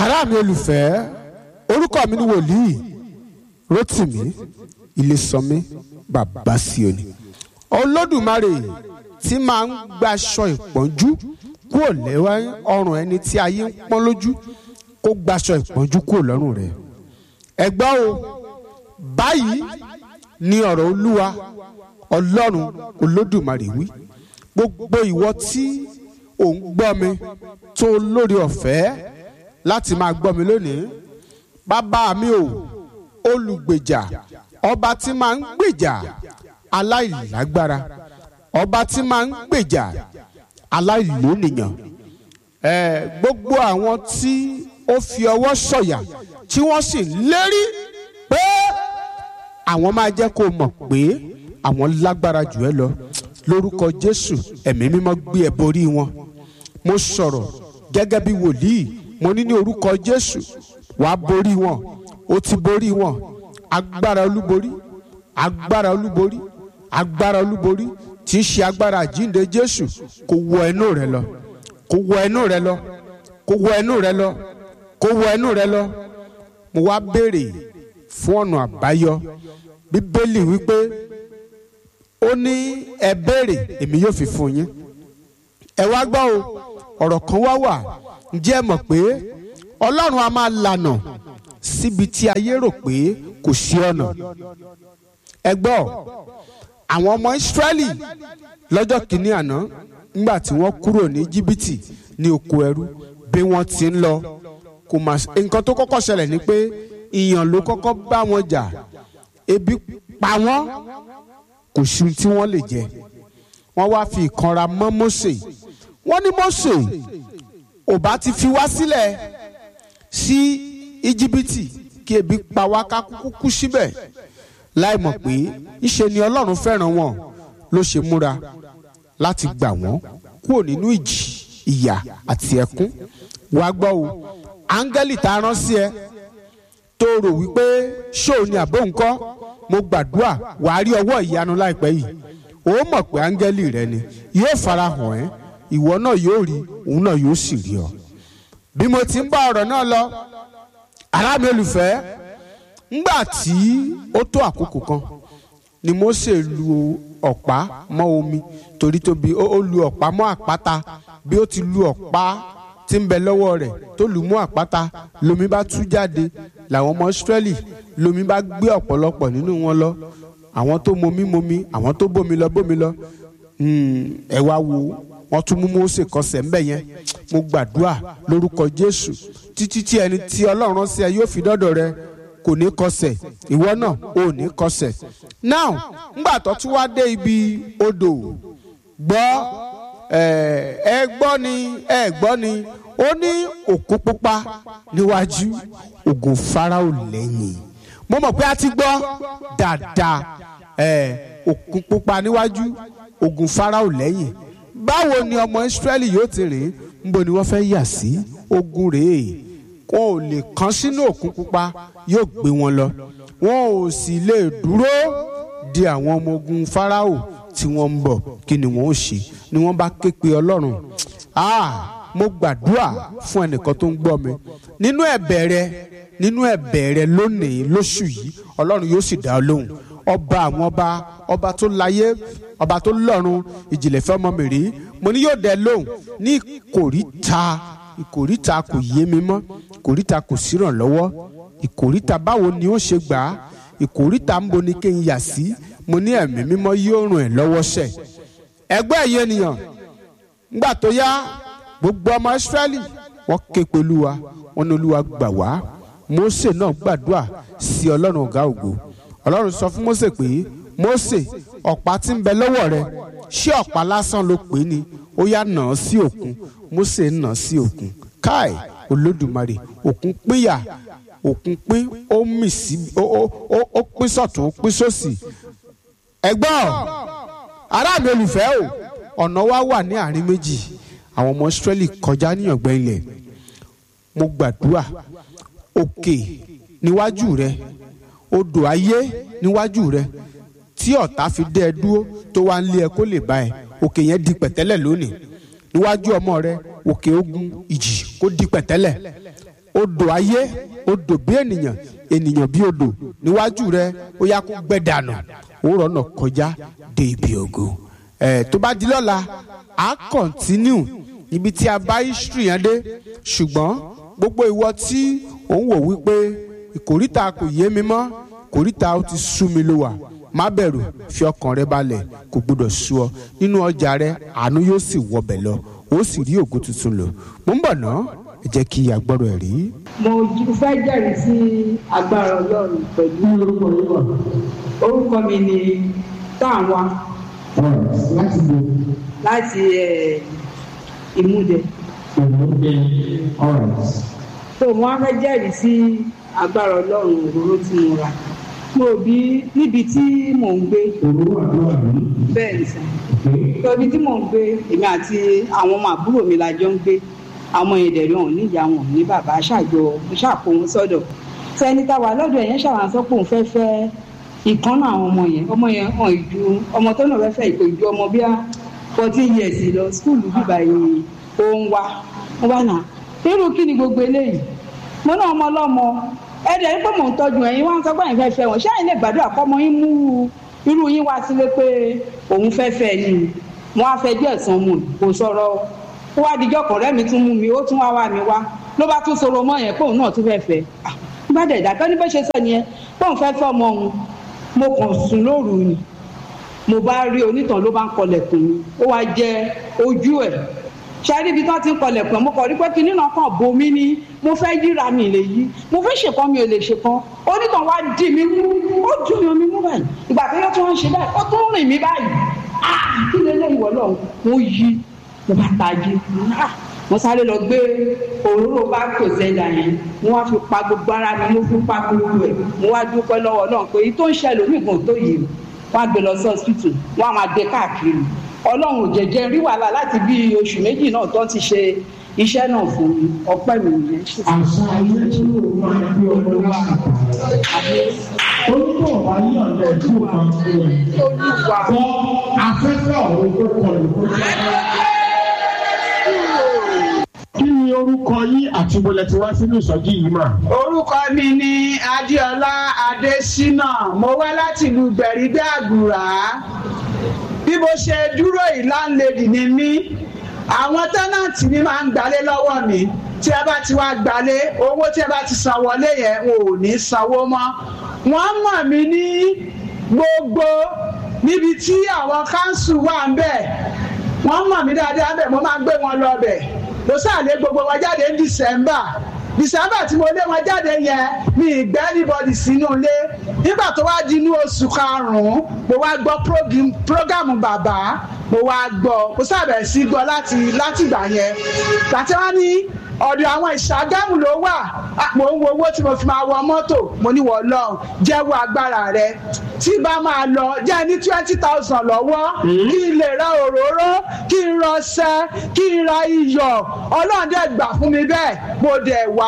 ará mi olùfẹ́ orúkọ mi ni wòlíì Rótìmí Ilésànmí bàbá Síónì olódùmarè tí máa ń gbaṣọ ìpọ́njú kúrò lẹ́wọ́ ọrùn ẹni tí ayé ń pọ́n lójú kó gbaṣọ ìpọ́njú kúrò lọ́rùn rẹ̀ ẹ gbọ́ o báyìí ni ọ̀rọ̀ olúwa ọlọ́run olódùmarè wí gbogbo ìwọ tí ò ń gbọ́ mi tó lórí ọ̀fẹ́ láti máa gbọ́ mi lónìí bàbá mi ò olùgbèjà ọba tí máa ń gbèjà aláìlágbára ọba tí máa ń gbèjà aláìlónìyàn ẹ gbogbo àwọn tí ó fi ọwọ́ sọ̀yà tí wọ́n sì lérí pé àwọn máa jẹ́ kó mọ̀ pé àwọn lágbára jù ẹ́ lọ lórúkọ Jésù ẹ̀mí mímọ́ gbé ẹ borí wọn mo sọ̀rọ̀ gẹ́gẹ́ bí wòlíì mo ní ní orúkọ Jésù wàá borí wọn ó ti borí wọn agbára olúborí agbára olúborí agbára olúborí tí í ṣe agbára àjínde Jésù kó wọ ẹnu rẹ lọ kó wọ ẹnu rẹ lọ kó wọ ẹnu rẹ lọ kó wọ ẹnu rẹ lọ mo wá béèrè fún ọ̀nà àbáyọ bíbélì wípé ó ní ẹ béèrè èmi yóò fi fún yín ẹ wá gbọ́ o ọ̀rọ̀ kan wá wà ǹjẹ́ ẹ mọ̀ pé ọlọ́run a máa lànà síbi tí ayé rò pé kò sí ọ̀nà ẹ gbọ́ àwọn ọmọ ìsírẹ́lì lọ́jọ́ kìíní àná nígbà tí wọ́n kúrò ní jìbìtì ní oko ẹrú bí wọ́n ti ń lọ kò mà nǹkan tó kọ́kọ́ ṣẹlẹ̀ ni pé ìyàn ló kọ́kọ́ bá wọn jà ebi pa wọ́n kò sí tí wọ́n lè jẹ wọ́n wá fi ìkanra mọ́ Mósè wọ́n ní Mósè ò bá ti fi wá sílẹ̀ sí íjíbítì kí ebi pa wá ká kúkú kú síbẹ̀ láì mọ̀ pé ìṣe ni Ọlọ́run fẹ́ràn wọn ló ṣe múra láti gbà wọ́n kúrò nínú ìjì ìyà àti ẹkún wàá gbọ́ o áńgẹ́lì tá a rán sí ẹ tó rò wípé ṣóò ni àbó ńkọ́ mo gbàdúrà wàá rí ọwọ́ ìyanu láìpẹ́ yìí ó mọ̀ pé áńgẹ́lì rẹ ni yóò farahàn ẹ́ ìwọ náà yóò rí òun náà yóò sì rí ọ. bí mo ti ń bá ọ̀rọ̀ náà lọ ará mi olùfẹ́ ńgbà tí ó tó àkókò kan ni Mósè lu ọ̀pá mọ́ omi torí tóbi ó lu ọ̀pá mọ́ àpáta bí ó ti lu ọ̀pá tí ń bẹ lọ́wọ́ rẹ̀ tó lù mú àpáta lomi bá tú jáde làwọn ọmọ Ísírẹ́lì lomi bá gbé ọ̀pọ̀lọpọ̀ nínú wọn lọ àwọn tó momi momi àwọn tó bómi lọ bómi lọ ẹ wá wo wọn tún mú Mósè kọsẹ̀ ńbẹ̀ yẹn mo gbàdúrà lórúkọ Jésù títí tí ẹni tí Ọlọ́run rán sí ẹ yóò fi dọ́dọ̀ rẹ kò ní kọsẹ̀ ìwọ náà ò ní kọsẹ̀ now ńgbà tó tún wá dé ibi odò gbọ́ ẹ gbọ́ ni ẹ gbọ́ ni ó ní òkú pupa níwájú ògùn Fáráò lẹ́yìn mo mọ̀ pé a ti gbọ́ dáadáa òkú pupa níwájú ògùn Fáráò lẹ́yìn báwo ni ọmọ Ísírẹ́lì yóò ti rìn níbo ni wọ́n fẹ́ yà sí ogun rèé wọn ò lè kán sínú òkun pupa yóò gbé wọn lọ wọn ò sì lè dúró di àwọn ọmọ ogun Fáráò tí wọ́n ń bọ̀ kí ni wọ́n ó ṣe ni wọ́n bá ké pe Ọlọ́run ah mo gbàdúrà fún ẹnìkan tó ń gbọ́ mi nínú ẹ̀bẹ̀ rẹ nínú ẹ̀bẹ̀ rẹ lónìí lóṣù yìí Ọlọ́run yóò sì dá ọ lóhùn ọba àwọn ọba ọba tó láyé ọba tó lọ́run ìjìnlẹ̀ fẹ́ ọmọ mi rí mo ní yóò dẹ lóhùn ní ìkòríta ìkòríta kò yé mi mọ́ ìkòríta kò sírànlọ́wọ́ ìkòríta báwo ni ó ṣe gbà á ìkòríta ń bo ni kí n yà sí mo ní ẹ̀mí mímọ́ yóò ràn ẹ́ lọ́wọ́ sẹ̀ ẹgbẹ́ ẹ̀yẹ ènìyàn ńgbà tó yá gbogbo ọmọ Ísírẹ́lì wọ́n ké pe Olúwa wọ́n ní Olúwa gbà wá Mósè náà gbàdúrà sí Ọlọ́run ọ̀gá ògo Ọlọ́run sọ fún Mósè pé Mósè ọ̀pá tí ń bẹ lọ́wọ́ rẹ ṣé ọ̀pá lásán ló pè é ni ó yá nà án sí òkun Mósè nà án sí òkun káì Olódùmarè òkun pínyà òkun pín ó mì sí ó pín sọ̀tún ó pín sósì ẹgbọ́n ará mi olùfẹ́ o ọ̀nà wa wà ní àárín méjì àwọn ọmọ Ísírẹ́lì kọjá ní ọ̀gbẹ́ ilẹ̀ mo gbàdúrà òkè níwájú rẹ odò ayé níwájú rẹ tí ọ̀tá fi dẹ́ ẹ dúró tó wá ń lé ẹ kó lè bá ẹ òkè yẹn di pẹ̀tẹ́lẹ̀ lónìí níwájú ọmọ rẹ òkè ogun ìjì kó di pẹ̀tẹ́lẹ̀ odò ayé odò bí ènìyàn ènìyàn bí odò níwájú rẹ ó yá kó gbẹ dànù ó rọnà kọjá dé ibi ògo ẹ tó bá di lọ́la á kọ̀ntínú ibi tí a bá history yẹn dé ṣùgbọ́n gbogbo ìwọ tí òun wò wípé ìkòríta kò yé mi mọ́ kòríta ó ti sú mi ló wà má bẹ̀rù fi ọkàn rẹ balẹ̀ kò gbọdọ̀ sú ọ nínú ọjà rẹ àánú yóò sì wọbẹ̀ lọ ó sì rí ògo tuntun lò mo ń bọ̀ ná ẹ jẹ́ kí agbọ́rọ̀ ẹ̀ rí. mo j- fẹ́ jẹ́rìí sí agbára ọlọ́run pẹ̀lú orúkọ yìí wà orúkọ mi ni táwa láti bo láti eh, ìmúdẹ ìmúdé alright tó mo wá fẹ́ jẹ́rìí sí agbára ọlọ́run òróró tí mo rà mo rò bí níbi tí mò ń gbé òwúrọ̀ àdúrà rí bẹ́ẹ̀ ni sàn pé ibi tí mò ń gbé èmi àti àwọn ọmọ àbúrò mi la jọ ń gbé àwọn yẹn dẹ̀rẹ̀ wọn ní ìyá wọn ní bàbá ṣàjọ ṣàkó wọn sọ́dọ̀ sẹ́ni táwa lọ́dọ̀ ẹ̀yẹn ṣàwọn sọ pé òun fẹ́ fẹ́ ìkan náà àwọn ọmọ yẹn ọmọ yẹn hàn ìju ọmọ tó náà fẹ́ fẹ́ ìpè ìju ọmọ bíi fourteen years lọ skúlù bíbá yìí ó ń wá wọn bá nà irú kí ni gbogbo eléyìí mo náà ọmọ ọlọ́mọ ẹ̀ẹ́dẹ̀ ní pé mò ń tọ́jú ẹ̀yin wá ń sọ pé ẹ̀yin fẹ́ fẹ́ wọn ṣé ẹ̀yin lè gbàdúrà kọ́mọ yín mú irú yín wá sílé pé òun fẹ́ fẹ́ ni mo á fẹ́ díẹ̀ san mu kò sọ̀rọ̀ ó wá dijọ́ kan rẹ́ mi tún mú mi ó tún wá wá mi wá ló bá tún sọ̀rọ̀ mọ́ yẹn pé òun náà tún fẹ́ fẹ́ ah bá dẹ̀ dàgbẹ́ ní bó ṣe sọ nìyẹn pé òun fẹ́ fẹ́ ọmọ òun mo kàn sùn lóru ni mo bá rí onítàn ló bá ń kọlẹ̀kùn mi ó wá jẹ ojú ẹ̀ ṣáà níbi tí wọ́n ti ń kọlẹ̀kùn ẹ̀ mo kàn rí pé kinní náà kàn bo mí ní mo fẹ́ yíra mi lè yí mo fẹ́ ṣèkan mi ò lè ṣèkan onítàn wá dì mí mú ó dùn yan mi mú báyìí ìgbà tó yẹ tí wọ́n ń ṣe báyìí ó tún rìn mí báyìí ah kí lè lè ìwọ lọ mo yí mo bá tají ah mo sáré lọ gbé òróró bá tò sẹ́dà yẹn mo wá fi pa gbogbo ara mi mo fi pa gbogbo ẹ̀ mo wá dúpẹ́ lọ́wọ́ náà pé èyí tó ń ṣẹlẹ̀ onígun tó yìí wọ́n á gbé lọ sí hospital wọ́n á máa gbé káàkiri ọlọ́run ò jẹ́jẹ́ rí wàhálà láti bí oṣù méjì náà tó ti ṣe iṣẹ́ náà fún mi ọpẹ́ mi nìyẹn. àṣà ayé tí ó máa ń gbé ọmọ lásìkò ó ní kó wá ní ọ̀dọ̀ ìlú kan fún ẹ olúwa gbọ́ afẹ́fẹ́ ọ̀hún tó kọlù kó jẹ́ kí ni orúkọ yín àti bọ́lẹ̀ tí wá sínú ìsọjí yìí mà. orúkọ mi ni adéọlá adésínà mo wá láti ìlú gbẹ̀rígbẹ́ àgùrà bí mo ṣe dúró yìí láńlẹ́dì ni mí àwọn tẹ́nàntì mi máa ń gbalé lọ́wọ́ mi tí ẹ bá ti wá gbalé owó tí ẹ bá ti san wọlé yẹn wọn ò ní sanwó mọ́ wọ́n mọ̀ mí ní gbogbo níbi tí àwọn káńsù wà ń bẹ̀ wọ́n mọ̀ mí dáadáa bẹ̀ mo máa ń gbé wọn lọ bẹ̀ mo sàlẹ̀ gbogbo wọn jáde ní December December tí mo lé wọn jáde yẹn mi ì gbẹ́ anybody sínú ilé nígbà tó wá di inú oṣù karùn-ún mo wá gbọ́ program- prógámù bàbá mo wá gbọ́ mo sábẹ̀ sí gbọ́ láti láti ìgbà yẹn gbàtí wọ́n ní ọ̀dọ̀ àwọn ìṣàgámù ló wà Ah, mo ń wo owó tí mo fi máa wọ mọ́tò mo ní wọ́n lọ jẹ́wọ́ agbára rẹ tí bá máa lọ jẹ́ ní twenty thousand lọ́wọ́ kí n lè ra òróró kí n ra ọṣẹ kí n ra iyọ̀ ọlọ́run dẹ̀ gbà fún mi bẹ́ẹ̀ mo dẹ̀ wá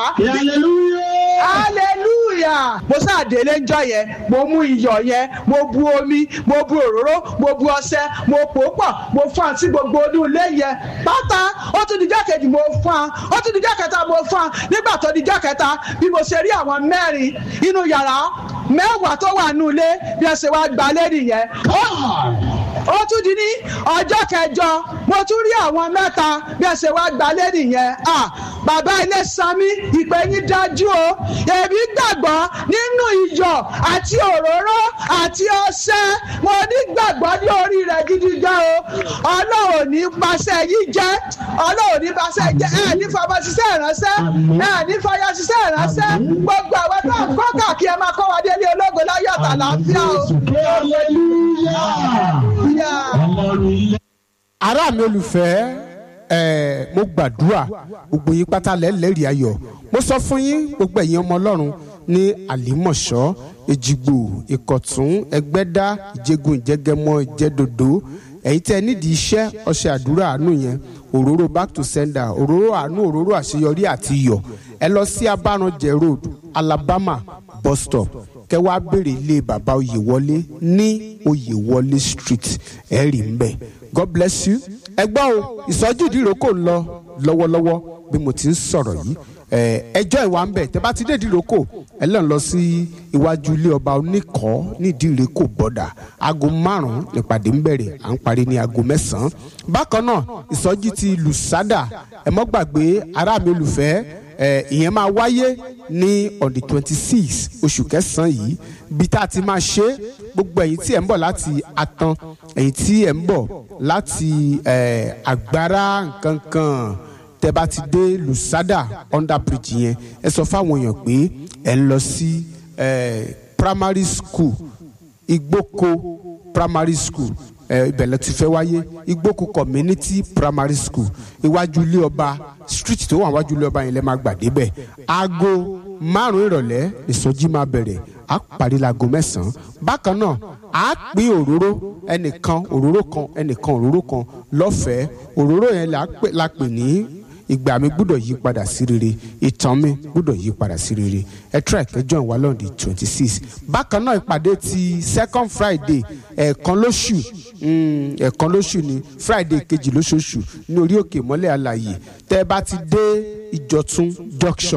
hallelujah mo sáàdélé ńjọ́ yẹn mo mú iyọ̀ yẹn mo bu omi mo bu òróró mo bu ọṣẹ mo pò ó pọ̀ mo fún àti gbogbo inú ilé yẹn pátá ó tún di jákèjì mo fún un ó tún di jákèta mo fún un nígbà tó di jákèta bí mo ṣe rí àwọn mẹ́rin inú yàrá mẹ́wàá tó wà nínú ilé bí ẹ ṣe wá gbalé nìyẹn ó tún di ní ọjọ́ kẹjọ mo tún rí àwọn mẹ́ta bí ẹ ṣe wá gbalé nìyẹn ah bàbá ilé sanmi ìpè yín dájú o èmi gbàgbọ́ nínú iyọ̀ àti òróró àti ọṣẹ mo ní gbàgbọ́ ní orí rẹ̀ gidi gan o ọlọ́run ò ní paṣẹ yìí jẹ́ ọlọ́run ò ní paṣẹ jẹ́ ẹ̀ ní fọmọ ṣiṣẹ́ ìránṣẹ́ ẹ̀ ní fọyọ ṣiṣẹ́ ìránṣẹ́ gbogbo àwọn tó ń kọ́ kàkí ẹ máa kọ́ wa délé ológo láyọ̀ àtàlàáfíà o. Yeah. ará mi olùfẹ́ ẹ̀ mo gbàdúrà gbogbo yín pátá lẹ́lẹ́rìí ayọ̀ mo sọ fún yín gbogbo ẹ̀yin ọmọ ọlọ́run ní àlímọ̀ṣọ́ èjìgbò ìkọ̀tún ẹgbẹ́dá ìjẹgun ìjẹgẹmọ ìjẹdòdó ẹ̀yin tẹ́ ẹ nídìí iṣẹ́ ọṣẹ àdúrà àánú yẹn òróró back to sender òróró àánú òróró àṣeyọrí àti iyọ̀ ẹ lọ sí abáranjẹ road alabama bus stop kẹ wá béèrè ilé bàbá oyèwọlé ní oyèwọlé street ẹ rí ń bẹ̀ god bless you ẹ gbọ́ o ìsọjí ìdíròkò ń lọ lọ́wọ́lọ́wọ́ bí mo ti ń sọ̀rọ̀ yìí ẹjọ́ ìwà ń bẹ̀ tẹ́ bá ti dé ìdíròkò ẹ lọ́n lọ sí iwájú ilé ọba oníkọ́ nídìí ìrẹ́kò bọ́dà aago márùn-ún nípàdé ń bẹ̀rẹ̀ à ń parí ní aago mẹ́sàn-án bákan náà ìsọjí ti lùsádà ẹ mọ́ gbàgbé ará mi olùfẹ́ ìyẹn máa wáyé ní on the twenty six oṣù kẹsàn-án yìí bí tá a ti máa ṣe gbogbo ẹ̀yin tí ẹ̀ ń bọ̀ láti atan ẹ̀yin tí ẹ̀ ń bọ̀ láti àgbára nkankan tẹ́ bá ti dé lusada under bridge yẹn ẹ sọ fáwọn èèyàn pé ẹ ń lọ sí primary school igbóko primary school ibẹ̀ ló ti fẹ́ wáyé igbóko community primary school iwájú ilé ọba street tó wà wájú ilé ọba yẹn lẹ́ máa gbà débẹ̀ aago márùn-ún ìrọ̀lẹ́ ìsọjí máa bẹ̀rẹ̀ á parí laago mẹ́sàn-án bákan náà á pín òróró ẹnìkan òróró kan ẹnìkan òróró kan lọ́fẹ̀ẹ́ òróró yẹn la pè ní ìgbà mi gbúdọ̀ yí padà sí rere ìtàn mi gbúdọ̀ yí padà sí rere ẹ try kẹjọ ìwà lọ́ọ̀dì twenty six bákan náà ìpàdé ti second friday ẹ̀ẹ̀kan lóṣù ẹ̀ẹ̀kan lóṣù ni friday kejì lóṣooṣù ní orí òkè mọ́lẹ̀ àlàyé tẹ́ ẹ bá ti dé ìjọ̀tún junction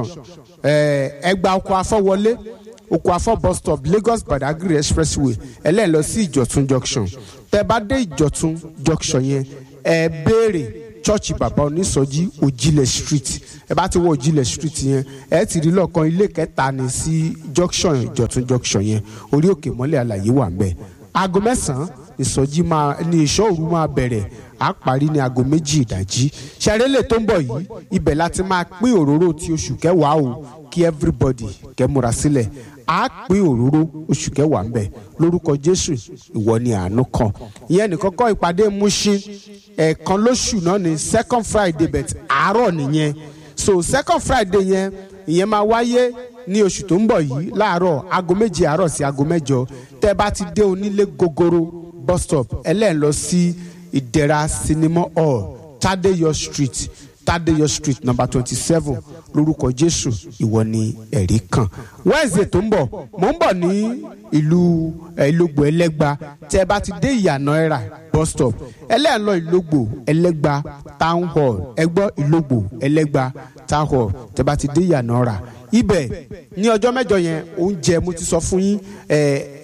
ẹgbà ọkọ̀ afọ́wọlé oko afọ bus stop lagos badagry expressway ẹlẹ́yìn lọ sí ìjọ̀tún junction tẹ́ bá dé ìjọ̀tún junction yẹn ẹ béèrè chọ́ọ̀chì bàbá onísọjí òjìlẹ̀ street ẹ bá ti wọ òjìlẹ̀ street yẹn ẹ ti rí lọ́ọ̀kan ilé kẹta ní sí junction ìjọ̀tún junction yẹn orí òkè mọ́lẹ̀ àlàyé wà ńbẹ̀ aago mẹ́sàn-án ìsọjí máa ní ìṣọ́ òru máa bẹ̀rẹ̀ á parí ní aago méjì ìdájí ṣàrẹ́lẹ̀ tó ń bọ̀ yìí ibẹ̀ láti máa pín òróró ti oṣù kẹwàá o kí everybody kẹ́ múra sílẹ̀ á pín òróró oṣù kẹwàá ń bẹ lórúkọ jésù ìwọ ni àánú kan ìyẹn nìkan kọ́ ìpàdé Mushin ẹ̀ẹ̀kan lóṣù náà ní second friday bet àárọ̀ nìyẹn so second friday yẹn ìyẹn máa wáyé ní oṣù tó ń bọ̀ yìí láàárọ̀ aago méje àárọ̀ sí aago mẹ́jọ tẹ́ bá ti dé onílé gogoro bus stop ẹlẹ́ẹ̀ lọ sí ìdẹ̀ra cinema hall tadeyo street tadeyo street number twenty seven lórúkọ jésù ìwọ ni ẹ̀rí kan wednesday tó ń bọ̀ mò ń bọ̀ ní ìlú ìlógbò ẹlẹ́gba tẹ́ ẹ bá ti dé ìyànà ẹ̀rà bus stop ẹlẹ́yìn lọ ìlógbò ẹlẹ́gba town hall ẹgbọ́ ìlógbò ẹlẹ́gba town hall tẹ́ bá ti dé ìyànà ẹ̀rà ibẹ̀ ní ọjọ́ mẹ́jọ yẹn oúnjẹ mo ti sọ fún yín ẹ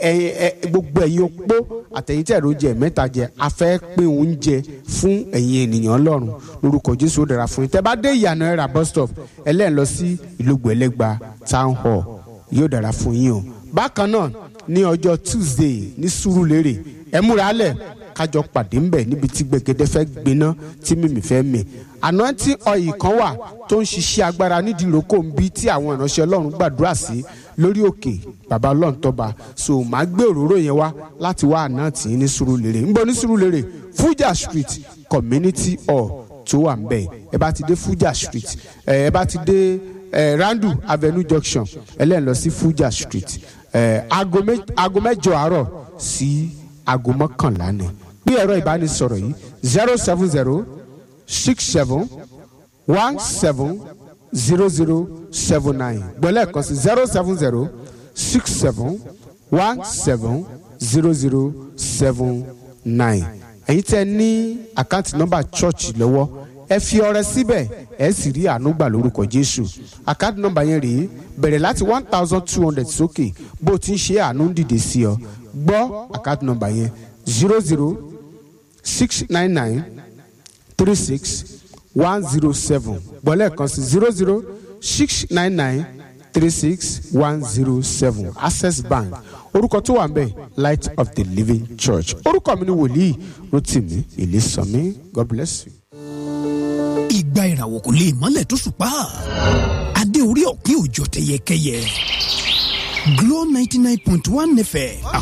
ẹ gbogbo ẹ̀yin opó àtẹ̀yìntẹ̀ oúnjẹ mẹ́ta jẹ a fẹ́ pín oúnjẹ fún ẹ̀yin ènìyàn ọlọ́run lórúkọ jésù ó dára fún yín tẹ́ bá dé ìyànà ẹ̀rà bus stop ẹlẹ́yìn lọ sí ìlógbò ẹlẹ́gba town hall yóò dára fún yín o bákan náà ní ọjọ́ tuesday ní sùúrùlérè ẹ múra lẹ̀ kájọ pàdé ńbẹ níbi tí gbẹgẹdẹ fẹ́ gbiná tí mímì fẹ́ mì anointing oil kan wà tó ń ṣiṣẹ́ agbára nídìí ìrókò ń bí tí àwọn ìránṣẹ́ ọlọ́run gbàdúrà sí lórí òkè bàbá ọlọ́run tọ́ba so màá gbé òróró yẹn wá láti wá àná tì í ní sùúrùlérè ń bọ̀ ní sùúrùlérè fuja street community hall tó wà ńbẹ ẹ bá ti dé fuja street ẹ bá ti dé randu avenue junction ẹlẹ́yìn lọ sí fuja street aago mẹ́jọ àárọ̀ sí aago mọ́kànlá ni bí ẹ̀rọ ìbánisọ̀rọ̀ yìí zero seven zero six seven one seven zero zero seven nine gbọ́lẹ̀ kan sí zero seven zero six seven one seven zero zero seven nine ẹ̀yin tẹ́ ní àkáǹtì nọ́mbà chọ́ọ̀chì lọ́wọ́ ẹ fi ọrẹ síbẹ̀ ẹ sì rí àánú gbà lórúkọ jésù àkáǹtì nọ́mbà yẹn rèé bẹ̀rẹ̀ láti one thousand two hundred sókè bó o ti ń ṣe àánú ń dìde sí ọ gbọ́ àkáǹtì nọ́mbà yẹn zero zero six nine nine three six one zero seven gbọ́lẹ̀ kan sí zero zero six nine nine three six one zero seven access bank orúkọ tó wà ń bẹ̀ light of the living church orúkọ mi ni wòlíì rotimi ìlísànmí god bless you. ìgbà ìràwọ̀ kò lè mọ́lẹ̀ tó ṣùpá adé orí ọ̀pin òjò tẹ̀yẹkẹyẹ Glow ninety nine point one fm